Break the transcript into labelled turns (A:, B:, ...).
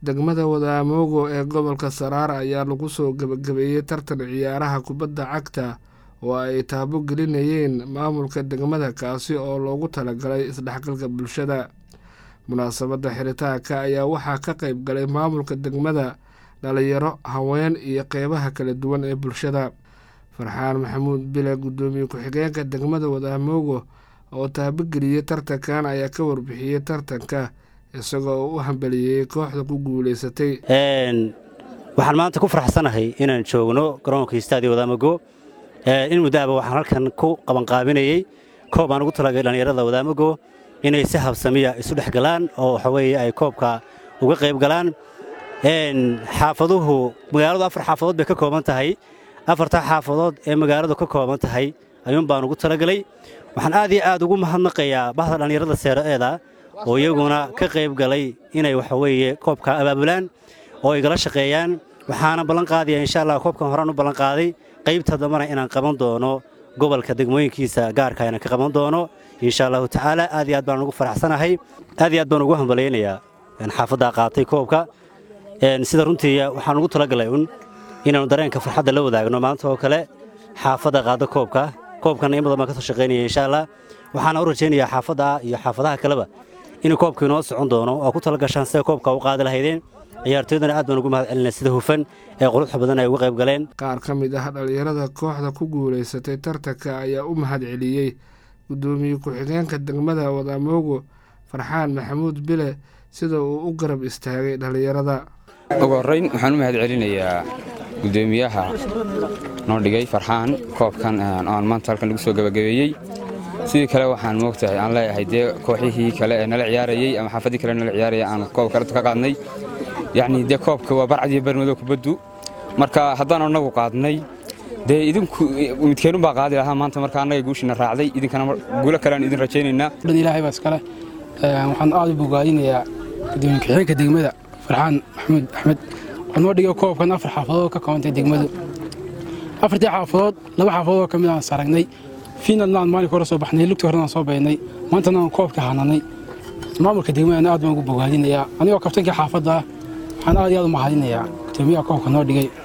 A: degmada wadaamoogo ee gobolka saraar ayaa lagu soo gebagabeeyey tartan ciyaaraha kubadda cagta oo ay taabo gelinayeen maamulka degmada kaasi oo loogu talagalay isdhexgalka bulshada munaasabadda xiritaanka ayaa waxaa ka qayb galay maamulka degmada dhalinyaro haween iyo qeybaha kala duwan ee bulshada farxaan maxamuud bile guddoomiye ku-xigeenka degmada wadaamoogo oo taabogeliyey tartankan ayaa ka warbixiyey tartanka isagoo u hambeliyey kooxda ku guuleysatay
B: waxaan maanta ku faraxsanahay inaan joogno garoonka istaadiyo wadaamago in muddaaba waxaan halkan ku qabanqaabinayey koob aan ugu talagalay dhallinyarada wadaamago inay si habsamiya isu dhex galaan oo waxa weeye ay koobka uga qayb galaan xaafaduhu magaaladu afar xaafadood bay ka kooban tahay afartaa xaafadood ee magaaladu ka kooban tahay ayuun baan ugu talagelay waxaan aad iyo aad ugu mahadnaqayaa bahda dhallinyarada seeraeeda oo iyaguna ka qayb galay inay waxa weeye koobka abaabulaan oo ay gala shaqeeyaan waxaana ballan qaadaya insha allah koobkan horaan u ballan qaaday qaybta dambana inaan qaban doono gobolka degmooyinkiisa gaarka inaan ka qaban doono insha allahu tacaala aad iyo aad baan ugu faraxsanahay aad iyo aad baan ugu hambalaynayaa xaafaddaa qaatay koobka sida runtii waxaan ugu talagalay un inaannu dareenka farxadda la wadaagno maanta oo kale xaafadda qaada koobka koobkanna in badan baan ka soo shaqaynaya insha allah waxaana u rajaynayaa xaafadda iyo xaafadaha kaleba inuu koobka inoo socon doono oo ku talagashaan sida koobka u qaadi lahaydeen ciyaartooydana aad baan ugu mahad celinay sida hufan ee quruxda badan ay uga qayb galeen
A: qaar ka mid ah dhallinyarada kooxda ku guulaysatay tartanka ayaa u mahad celiyey guddoomiye ku-xigeenka degmada wadamoogo farxaan maxamuud bile sida uu u garab istaagay dhallinyarada
C: ugu horrayn waxaan u mahad celinayaa guddoomiyaha noo dhigay farxaan koobkan oan maanta halkan lagu soo gabagabeeyey sidii kale waxaan moogtahay aan leeyahay dee kooxihii kale ee nala ciyaarayey ama xaafadii kale nala ciyaaraya aan koob kaleta ka qaadnay yacnii dee koobka waa barcad iyo barmadow kubaddu marka haddaan annagu qaadnay dee idinku midkeenun baa qaadi lahaa maanta marka annaga guushina raacday idinkana guulo kale aan idin rajaynaynaa
D: dhan ilaahay baa iskale waxaan aad u bogaadinayaa gudoomiye ku-xigeenka degmada farxaan maxamuud axmed oo noo dhigay koobkan afar xaafadood ka koobantay degmadu afartii xaafadood laba xaafadood oo ka mid aan saragnay fiinalna aan maalinka hore soo baxnay lugtii horena aan soo baynay maantana aan koobka hananay maamulka degmadana aad baan ugu bogaadinayaa anigoo kabtankii xaafadda ah waxaan aad iyo aad u mahadinayaa gudoomiyaha koobka noo dhigay